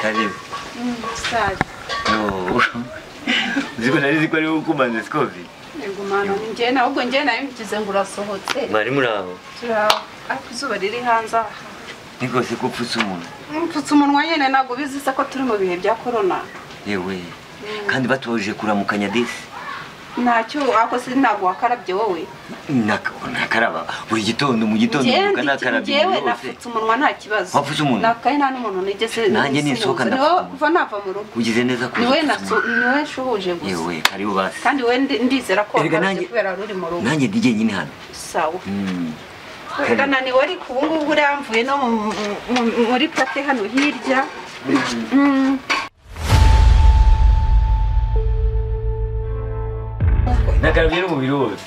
karibu sawa no ziko nari ziko ari gukumana siko vi ngumana ni njyewe nawe ubwo njyewe nawe mbigize ngo urasohotse mwari muraho turaho ariko izuba riri hanze aha niko se kupfutsa umuntu mpfutse umunwa nyine ntabwo ubizi se ko turi mu bihe bya korona yewe kandi batoje kuramukanya desi ntacyo wakoze ntabwo wakarabye wowe Naka- nakaraba buri gitondo mu gitondo mbyuka nakarabye njyewe ibintu yose napfutse umunwa nta kibazo Wapfutse umunwa? nakaye nta n'umuntu nigeze Nanjye ninsohoka sinzi. ndapfutse Niwe umunwa. kuva nava mu rugo ugize neza kuza niwe gupfutsa naso- umuntu. niwe nshubuje gusa yewe karibu basi kandi wowe ndi- ndizera ko Erega wakarabye nanjye- kubera ruri mu rugo nanjye ndi jyenyine hano sawa Mm. urananiwe ariko ubu ngubu uramvuye no mu- mu- mu- muri pate hano hirya nakarabye n'umubiri wose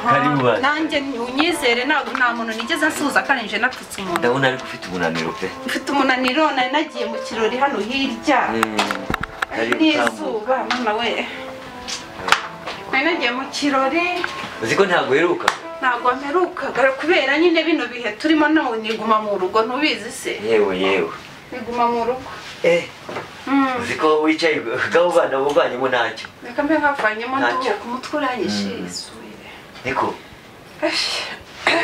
karibu basi nanjye unyizere ntabwo nta muntu nigeze nsuhuza kandi nje napfutse umuntu ndabona ariko ufite umunaniro pe mfite umunaniro nari nagiye mu kirori hano hirya Mm. Karibu, tambuka. n'izuba mama we nari nagiye mu kirori uzi ko ntabwo uheruka ntabwo mperukaga kubera nyine bino bihe turimo nawe niguma mu rugo ntubizi se yewe yewe niguma mu rugo eh Mm. uzi ko wicaye gabo bana buvanyemo ntacyo reka mbe nkavanyemo Ntacyo. nduhuka umutwe uranyishe Mm. isubire niko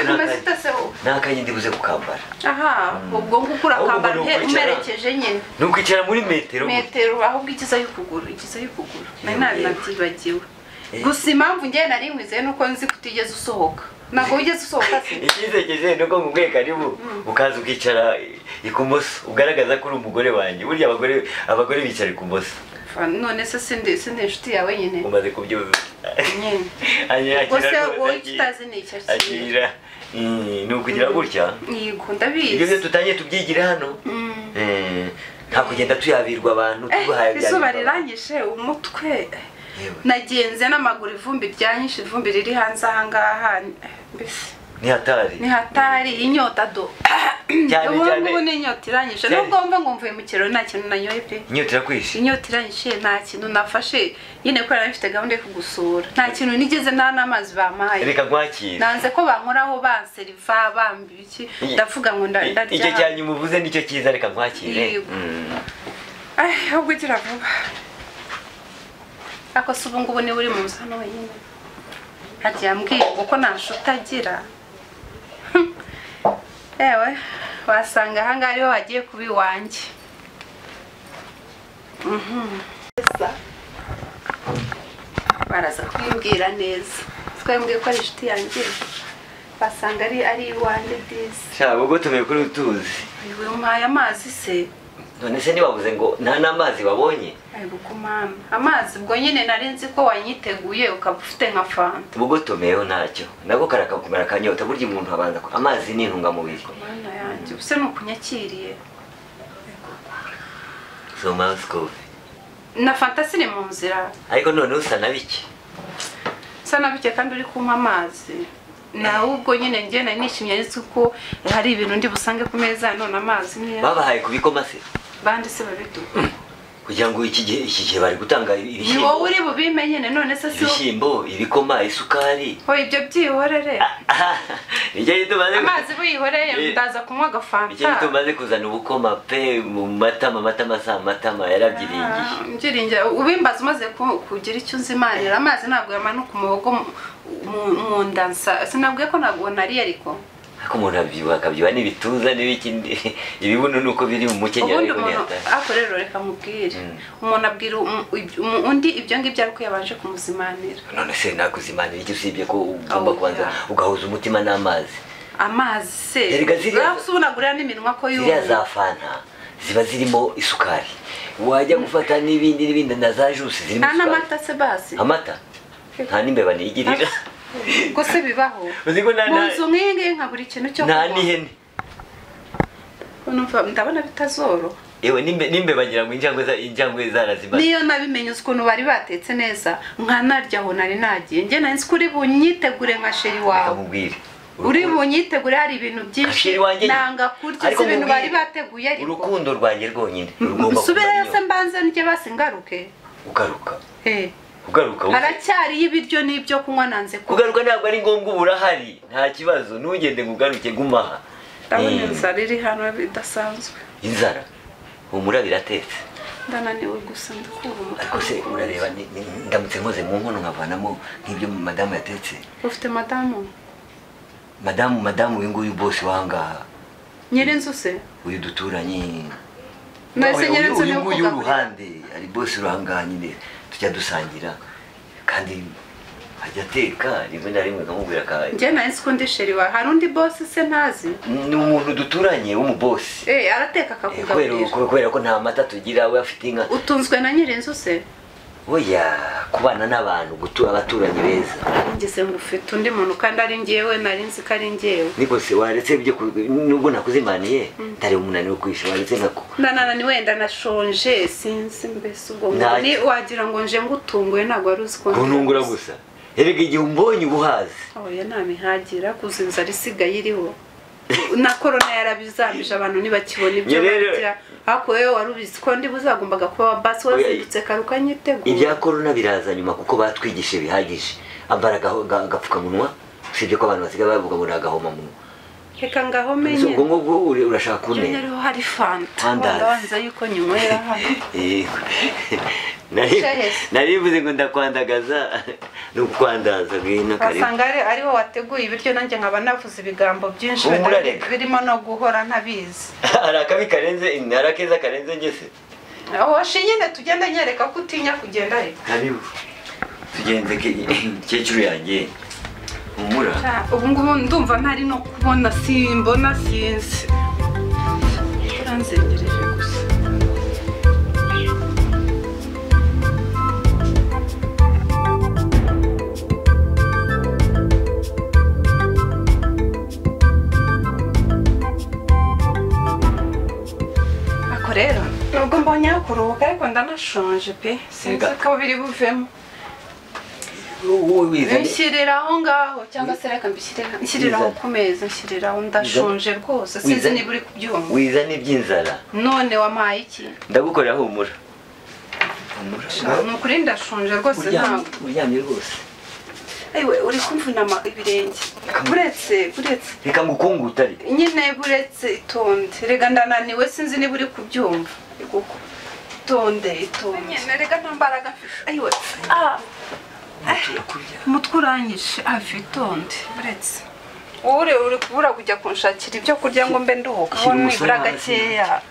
amaze itaseho nakanye ndibuze kukambara aha ubwo ngubwo urakambara Ahubwo ni umpe- ukwicara. umerekeje nyine nukwicara muri metero metero ahubwo igize y'ukuguru igize y'ukuguru nari Yewe. nabinabyibagiwe Eh. gusa impamvu njyewe nari nkwizeye nuko nzi ko utigeze usohoka ntabwo wigeze usohoka se ikizegeje nuko nguye karibu ukaza ukicara ikumoso ugaragaza ko uri umugore wanjye burya abagore abagore bicara ikumoso Fa, none se sindi sindi inshuti yawe nyine umaze kubyuza nyine Anya- ubwo se akira wowe rwose, kitazi ni icyo kintu akira Mm, ni ukugira gutya yego ibyo byo ndabizi tutangiye tubyigire hano Mm. Eh, nta kugenda tuyabirwa abantu Eh, tubahaye izuba byabirwa abantu. riranyishe umutwe Yewe. nagenze n'amaguru ivumbi ryanyishe ivumbi riri hanze ahangaha mbese ni hatari ni hatari inyota do cyane ubu cyane ngubu ni inyota iranyishe cyane. nubwo mba ngo mvuye mu kirori nta kintu nanyoye pe inyota irakwishe inyota iranyishe nta kintu nafashe nyine kubera bifite gahunda yo kugusura nta kintu nigeze nta n'amazi bampaye reka nkwakire nanze ko bankoraho banseriva bambi iki ndavuga ngo nda- icyo ndarya cyanyuma uvuze nicyo cyiza reka nkwakire Yego. Mm. Ay, ahubwo ugira vuba ariko se ubu ngubu niba uri mu nzu hano wenyine hagiye ambwira kuko nta nshuti agira Hmm. ewe wasanga ahangaha ariho wagiye kuba iwanjye Mhm. Esa. baraza kumbwira neza twembwiye ko ari inshuti yanjye basanga ari ari iwanjye byiza sha ubwo tumeye kuri utuzi uyu umpaye amazi se none se ntibavuze ngo nta n'amazi babonye Ariko kumana amazi ubwo nyine nari nzi ko wanyiteguye ukaba ufite nka fanta ubugotomeyeho ntacyo nako karakumara akanyota burya umuntu abanza ku- amazi ni intungamubiri mana yanjye ubu se ni ukunyakiriye so mouse coffee na fanta ziri mu nzira ariko none usa na bike bisa na bike kandi uri kumpa amazi nawe ubwo nyine njye nari nishimye nzi ko hari ibintu ndi busange ku meza none amazi niyo babahaye kubikoma se bandi se babiduha kugira ngo iki gihe iki gihe bari gutanga ni wowe ibishyimbo uri bubime nyine none se si wowe ibishyimbo ibikoma isukari Oya, ibyo byihorere nicyo gitumaze amazi buyihoreye ndaza kunywa nicyo agafanta gitumaze kuzana ubukoma pe mu matama amatama si amatama yarabyiriye igihe Mbyiringira ubimbaza umaze ku- kugira icyo uzi imanira amazi ntabwo yamanuka umuhogo mu- mu- mu nda nsa sinabwiye ko ntabwo nariye ariko ariko umuntu abyibuha akabyibuha n'ibituza n'ibiki ibibuno ni uko biri mu mukenyero ubundi ariko umuntu ntiyatahe ariko rero reka mubwire Mm. umuntu abwira um- iby- um- undi ibyo ngibyo ariko yabanje kumuzimanira none se nakuzimanira iki usibye ko ugomba Oya. kubanza ugahuza umutima n'amazi amazi se Erega ziriya- urabona n'iminwa ko ziriya za yumva fanta ziba zirimo isukari wajya gufata n'ibindi n'ibindi na za jusi zirimo nta isukari n'amata se basi amata nta n'imbeba niyigirira ubwo se bibaho uzi ko nta mu nta- nzu nk'iyi ngiyi nka buri kintu cyo nta kunywa. n'ihene Numva- ndabona bitazoro yewe n'imbe- n'imbeba ngira ngo injangwe za- injangwe zarazimaze niyo nabimenye uzi ukuntu bari batetse neza nkanarya aho nari nagiye njye nari nzi ko uri bunyitegure nka sheri reka wawe mubwire uri bunyitegure hari ibintu byinshi Ashiri wanjye nyine. nanga kurya Ariko si ibintu mubwire, bari bateguye ariko urukundo rwanjye rwonyine rugomba subireyo se kumenya mbanze ndye basi ngaruke ugaruka Eh, ugaruka haracyariyo ibiryo n'ibyo kunywa nanze kuko kugaruka ntabwo ari ngombwa uba urahari nta kibazo ntugende ngo ugaruke gumaha ndabona Eh, inzara iri hano idasanzwe inzara umurabira atetse ndananiwe gusa ndakura ariko se umutwe urareba ni- ni- ndamutse nkoze mu nkono nkavanamo nk'ibyo madamu yatetse ufite madamu madamu madamu uyu nguyu bose wangaha nyirinzu se uyu duturanye Mwese Uyu- nyirinzu uyu niwe nguyu ukugaburira. w'uruhande ari bose urangaha nyine tujya dusangira kandi ajya ateka rimwe na rimwe nkamubwira akahaye njye nari nzi ko ndi sheri wawe hari undi bosi se ntazi ni umuntu duturanye w'umubosi Eh, arateka Eh, kubera akakugaburira kubera ko nta mata tugira we afite inka utunzwe na nyirinzu se oya kubana n'abantu gutura abaturanyi beza ngeze ngo ufite undi muntu kandi ari njyewe nari nzi ko ari njyewe niko se waretse ibyo ku- nubwo nakuzimaniye ntari umunaniro kwisha waretse nkako ndananani wenda nashonje sinzi mbese ubwo ngo Ntacyo. ni wagira ngo nje ngutunguye ntabwo wari uzi ko ndi kuntungura ubusa. gusa erega igihe umbonye uba uhazi oya nta mihagira kuza inzara isigaye iriho na korona yarabizambije abantu ntibakibona ibyo Njye rero- barya ariko wowe wari ubizi ko ndi buzagombaga kuba basi Oya, wazindutse kare ukanyitegura ibya korona biraza nyuma kuko batwigishije bihagije ambara agaho- aga- agapfukamunwa usibye ko abantu basigaye bavuga ngo ni agahomamunwa reka ngaho Ese menye ubwo ngubwo uri- urashaka Njye kunera rero hari fanta Fandazi. wandabanza yuko nyinywera hano Yego. Nari- Shahesi. nari mvuze ngo ndakwandagaza ni ukwandaza ngwino karibu wasanga ari ariho wateguye ibiryo nanjye nkaba navuze ibigambo byinshi Humura wenda reka. birimo no guhora ntabizi hari akabi karenze hari akeza karenze ngese aho shinyine tugenda nyereka ko utinya kugenda reka karibu tugenze kecuru yanjye humura ubu ngubu ndumva ntari no kubona simbona sinzi uranzengereje gusa Ako rero nubwo mbonye aho kuruhuka ariko ndanashonje pe sinzi Ega. ko biri buvemo wowe wizane Nshyirira aho ngaho cyangwa se reka mbishyirira nshyirira aho ku meza nshyirira aho ndashonje rwose sinzi Wizane. niba uri kubyumva wizane iby'inzara none wampaye iki ndagukorera humura humura ni ukuri ndashonje rwose uryamye ntabwo uryamye rwose ewe uri kumvunama ibirenge buretse buretse reka ngukunguta ariko nyine buretse itonde rega ndananiwe sinzi niba uri kubyumva kuko itonde itonde nyine rega nta mbaraga mfite ayiwe ah umutwe uranyishe hafi itonde buretse wowe uri kubura kujya kunshakira ibyo kurya ngo mbe nduhuka aho Shyira umusore nibura hasi. gakeya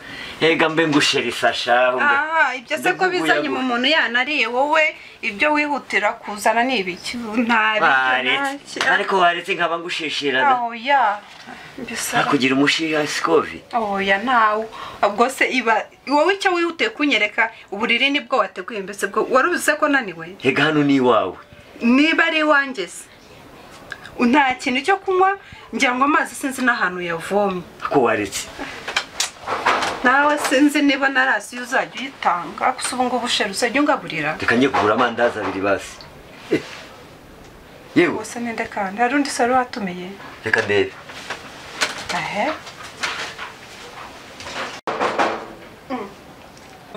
Ega mbe ngusheri sasha mbe. Ah, ibyo se ko bizanye mu muntu yanariye wowe ibyo wihutira kuzana ni ibiki nta Waretse. Ariko waretse nkaba ngushishirana. oya mbese Nakugira umushira sikovi. oya ntawe ubwo se iba wowe icyo wihutiye kunyereka uburiri nibwo wateguye mbese bwo wari uzi ko naniwe Ega hano ni iwawe. niba ari iwanjye se nta kintu cyo kunywa ngira ngo amazi sinzi n'ahantu yavomye Ako waretse. nawe sinzi niba narasiyo uzajya uyitanga gusa ubu ngubu sheri uzajya ungaburira Reka njye kugura amandazi abiri basi. Eh. Yewe gusa ninde kandi hari undi se wari watumiye reka ndebe. ahe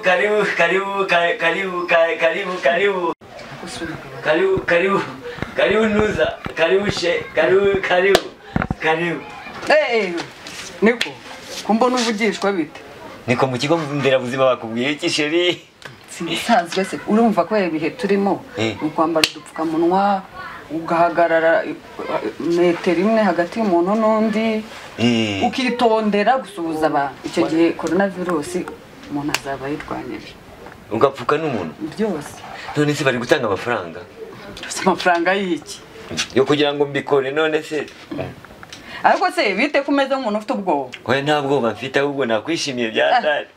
Karibu karibu ka- karibu ka- karibu karibu karibu karibu karibu nuza karibu she karibu karibu karibu Eh, niko kumbona uvugishwa bite niko mu kigo nderabuzima bakubwiye iki sheri sinisanzwe se urumva kubera ibihe turimo Eh. ni kwambara udupfukamunwa ugahagarara eh, metero imwe hagati y'umuntu n'undi Eh. ukitondera gusuhuza abantu icyo gihe korona virusi umuntu azaba yirwanyije ugapfuka n'umuntu byose none se bari gutanga amafaranga si amafaranga y'iki yo kugira ngo mbikore none se ariko se bite ku meza nk'umuntu ufite ubwoba we nta bwoba mfite ahubwo nakwishimiye bya dani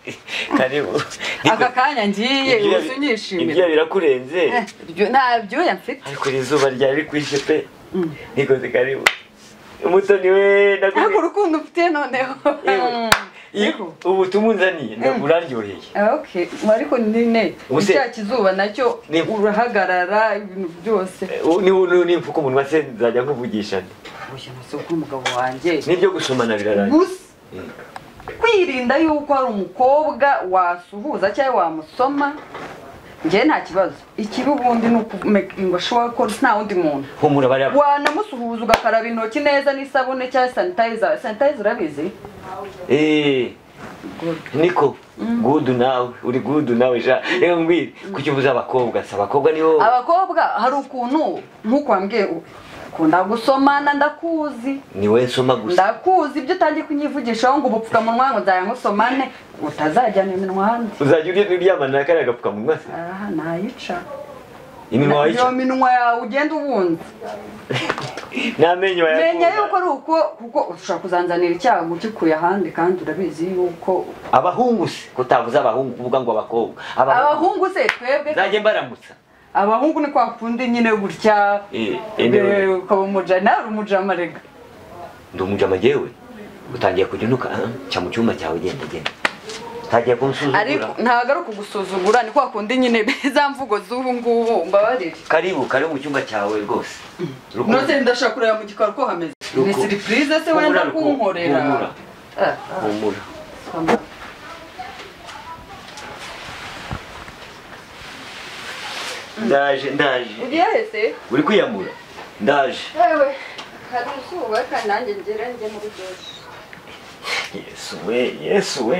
karibu aka kanya ngiye Ibyo- gusa unyishimira ibyo birakurenze Eh, ibyo- nta byuya mfite ariko iri zuba ryari rikwishe pe Mm. nikoze karibu umutoni we ariko ndagure urukundo ufitiye noneho Niko. ubu tumunzaniye ndaguraryoheye Okay, ariko nyine Ubuse- icya kizuba nacyo Ni- urahagarara ibintu byose nimfuka umunwa se nzajya nkuvugisha nti. Oya, nase ko umugabo wanjye n'ibyo gusomana birarangiye gusa kwirinda yuko hari umukobwa wasuhuza cyangwa wamusoma njye nta kibazo ikibi ubundi ni ukumekingo ashobora ko nta wundi muntu humura bariya wanamusuhuza ugakaraba intoki neza n'isabune cyangwa sanitayiza sanitayiza urabizi Eh, niko gudu nawe uri gudu nawe sha reka mbwire kuki ubuze abakobwa si abakobwa nibo abakobwa hari ukuntu nk'uko wambwiye u- ukunda gusomana ndakuzi ni wowe nsoma gusa ndakuzi ibyo utangiye kunyivugishaho ngo ubupfukamunwa ngo nzaya ngusomane utazajyana iminwa hanze uzajya urya- uryamana na kariya gapfukamunwa se aha nayica iminwa iyo wayica minwa yawe ugenda ubunza n'amenyo menya yuko wayakura ari uko kuko ushobora kuzanzanira icyago ukikuye ahandi kandi urabizi yuko abahungu se ko utavuze abahungu kuvuga ngo abakobwa abahungu se twebwe nzajye mbaramutsa abahungu ni kwa kundi nyine gutya Eh, eh, niwe. eh, ukaba umuja nawe uri umujama rega ndi umujama jyewe utangiye kujya unuka ah, cya mu cyumba cyawe genda genda utagiye ariko kunsuzugura ntabwo ari ukugusuzugura ni kwa kundi nyine za mvugo z'ubu ngubu mbabarire karibu karibu mu cyumba cyawe rwose Ruku- nose ndashaka kureba mu gikari ko hameze Ruko. ni siripurize se Humura, wenda Ruko. kunkorera Humura. Ah, ah, humura humura. ndaje ndaje ugiye hese uri kwiyamura ndaje yewe hari umusuba kandi nanjye ngera njye muri byose yesu we yesu we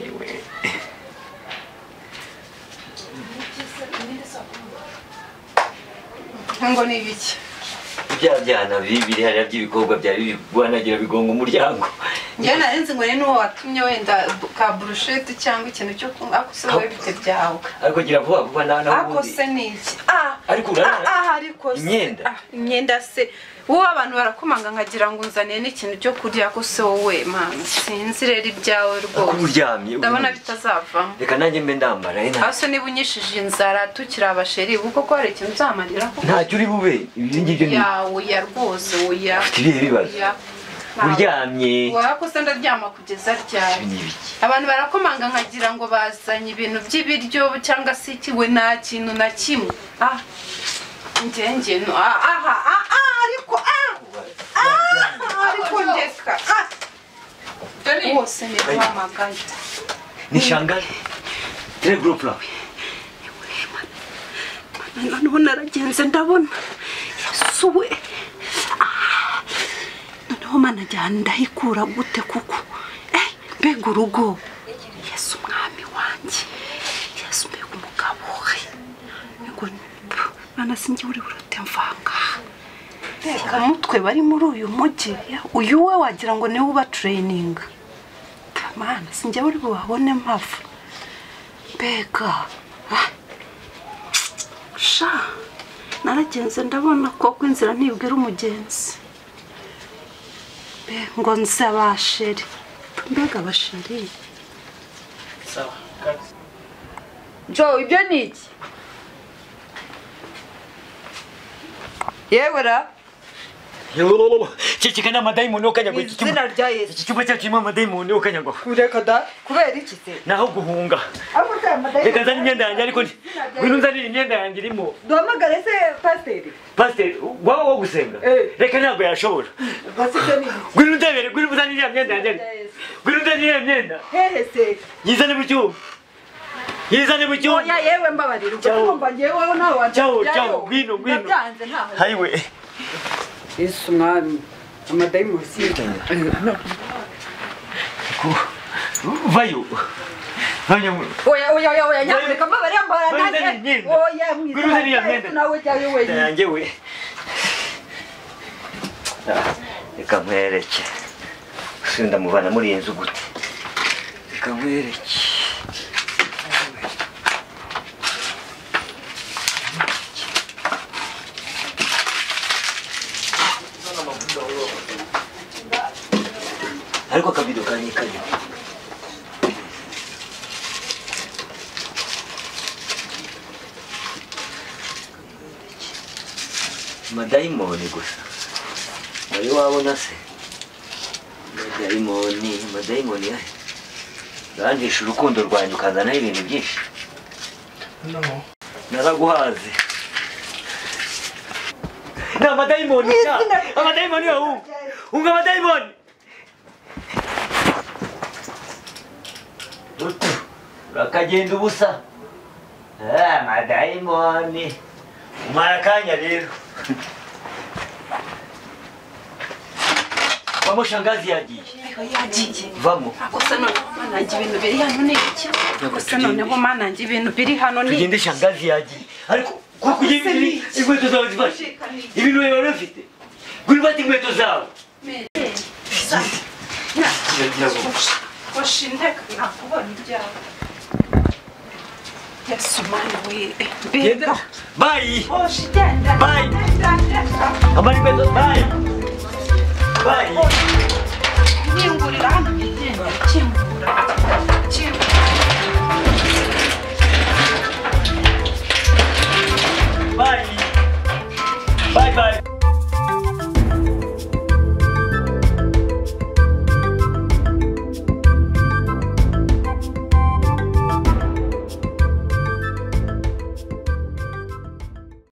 Ewe. ngo ni ibiki bya byana bibi biri hariya by'ibikobwa byari biri guhanagira bigonga umuryango njyewe nari nzi ngo ni n'uwo watumye wenda ka burusheti cyangwa ikintu cyo kunywa ako se wowe bite byawe ariko gira vuba vuba nawe nawe ako ubundi se ni iki ah Ariko ah, urarara? ah, ariko se Imyenda? ah, imyenda se wowe abantu barakomanga nkagira ngo unzaniye n'ikintu cyo kurya ako se wowe mama sinzi rero ibyawe Ako rwose uryamye uri ndabona muri- bitazavamo reka nanjye mbe ndambara eh, nta- hasi niba unyishije inzara tukiri abasheri ubu koko hari ikintu uzamariraho ntacyo uri bube ibyo ngibyo ni ya oya rwose oya ufite ibihe bibazo oya uryamye wako se ndaryama kugeza ryari ibi ni ibiki abantu barakomanga nkagira ngo bazanye ibintu by'ibiryo cyangwa se iki we nta kintu na kimwe ah njye no ah ah ah ah ariko ah ah ariko ndeka ah wose ni kwamagana ni shangazi tere gurupu rawe noneho naragenze ndabona suwe noneho mana njyana ndahikura gute kuko Eh, mbega urugo yesu umwami wanjye yesu mbega umugabo we ngo mana sinjye uri burate mvanga reka mutwe bari muri uyu mujyi uyu we wagira ngo niwe uba tureyininga mana sinjye uri bubabone mpava mbega ah sha naragenze ndabona koko inzira ntibwira umugenzi Mbe, ngo nzi abasheri mbega abasheri jo ibyo ni iki yewe ra iki kigana amadayimoni yo kanyagwa iki cyuma izina rya yesu iki cyuma cyacu kirimo amadayimoni yo kanyagwa kureka da kubera iki se naho guhunga ariko se amadayimoni reka nzane imyenda yanjye ariko ndi- ngwino unzanire imyenda yanjye irimo duhamagare se pasiteri pasiteri waba wo gusenga Eh. reka ntabwo yashobora pasiteri ni iki? ngwino undebere ngwino uzanire iriya myenda yanjye Izina rya Yesu. ngwino unzanire iriya myenda hehe se yizane mu cyuma yizane mu cyuma oya yewe mbabarira ujya Ciao. kumva ngeweho ntawe Ciao, wanjyayo ciao, ngwino, ngwino. ndabyanze ntaho hayiwe yesu mwami amadayimoni si vayo vayo oya oya oya oya nyamuneka mbabarira Ngwino mbabarira uzanire nanjye imyenda. oya Ngwino uzanire iyo mwiza myenda. yesu nawe jyayo wenyine yanjye we Ah, reka nkwereke usubiye ndamuvana muri iyi nzu gute reka nkwereke ariko akabido kanjye karimo madayimoni gusa wari wabona se madayimoni madayimoni yahe urangisha urukundo rwanjye ukazanaho ibintu byinshi naraguhaze ni amadayimoni sha! amadayimoni yahunga hunga amadayimoni Ruto, urakagenda ubusa Ah, amadayimoni umara akanya rero vamo shangazi yagiye Ayo yagiye vamo gusa noneho manange ibintu biri hano ni iki gusa noneho manange ibintu biri hano ni tugende shangazi yagiye ariko kuri kujya ibiri inkweto zawe zifashe ibintu biba bifite kuri bata inkweto zawe Iragira ngo washe inteko nakubona ibyawe yesu mani wire genda mbega bayi washe igenda Bye. igenda amara inkweto bayi bayi nkingurira hano igenda ikingurira